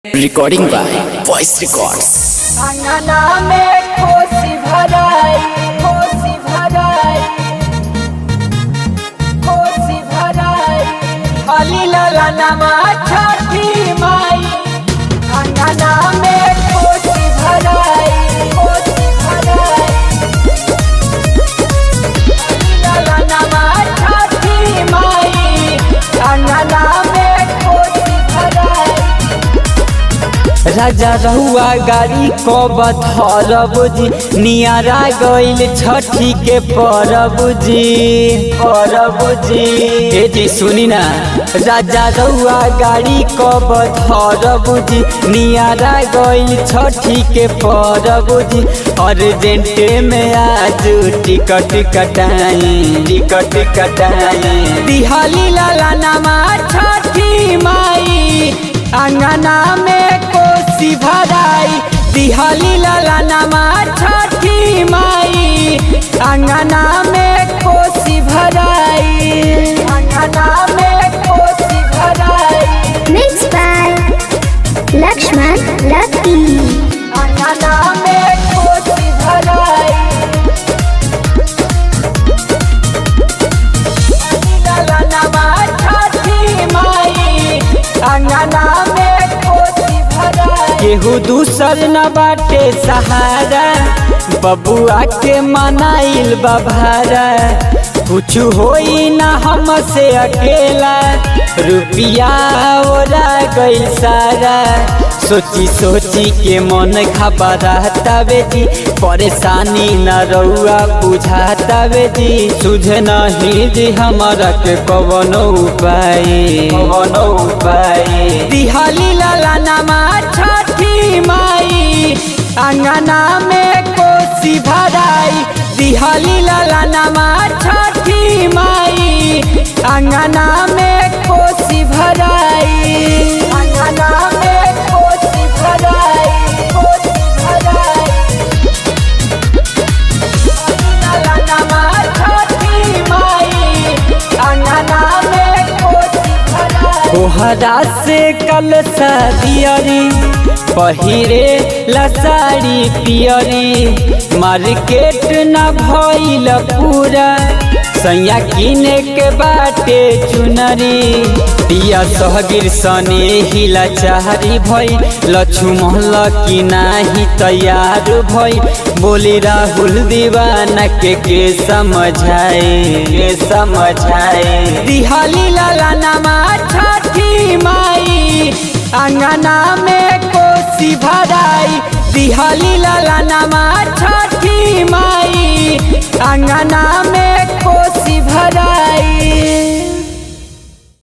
Recording by Voice Records. अंगना में कोसी भराई कोसी भराई कोसी भराई अली लाला नमा छठी माई अंगना में कोसी भराई कोसी भराई अली लाला नमा छठी माई अंगना में कोसी भराई राजा रहुआ गाड़ी कब धरब जी नियारा गइल छठी के परब जी परब जी ए जी सुनी ना राजा रहुआ गाड़ी कब धरब जी नियारा गइल छठी के परब जी अर्जेंटे में आज टिकट कटाई टिकट कटाई दिहाली लाला नामा छठी माई अंगना में कोसी भराई दिहाली लाला नमा छठी माई अंगना में कोसी भराई अंगना में कोसी भराई Mixed by Lakshman Lucky. अंगना में कोसी भराई लाला नमा छठी माई अंगना में कोसी भराई केहू दूसर न बाटे सहारा बबुआ के मनाइल बभारा कुछ होई ना हमसे अकेला रुपिया ओरा गइल सारा सोची सोची के मन घबरातावे जी परेशानी न रउआ बुझातावे जी सुझे नहीं जी हमारा के कवनो उपाय कवनो उपाय दिहाली लाला नमा छठी माई अंगना में कोसी भराई दिहाली लाला नमा छठी माई अंगना में कोसी भराई अंगना में कोसी भराई कोसी भराई लाला नमा छठी माई अंगना में कोसी भराई कोहरा से कल दियरी पहिरे लसारी पियरी मार्केट न भइल पूरा सैया किने के बाटे चुनरी पिया सहगिर सने हिला चाहरी भई लक्ष्मण की नाही तैयार भई बोली राहुल दीवाना के के समझाए के समझाए दिहाली लाला नमा छठी माई अंगना में कोसी भराई दिहाली लाला नमा छठी माई अंगना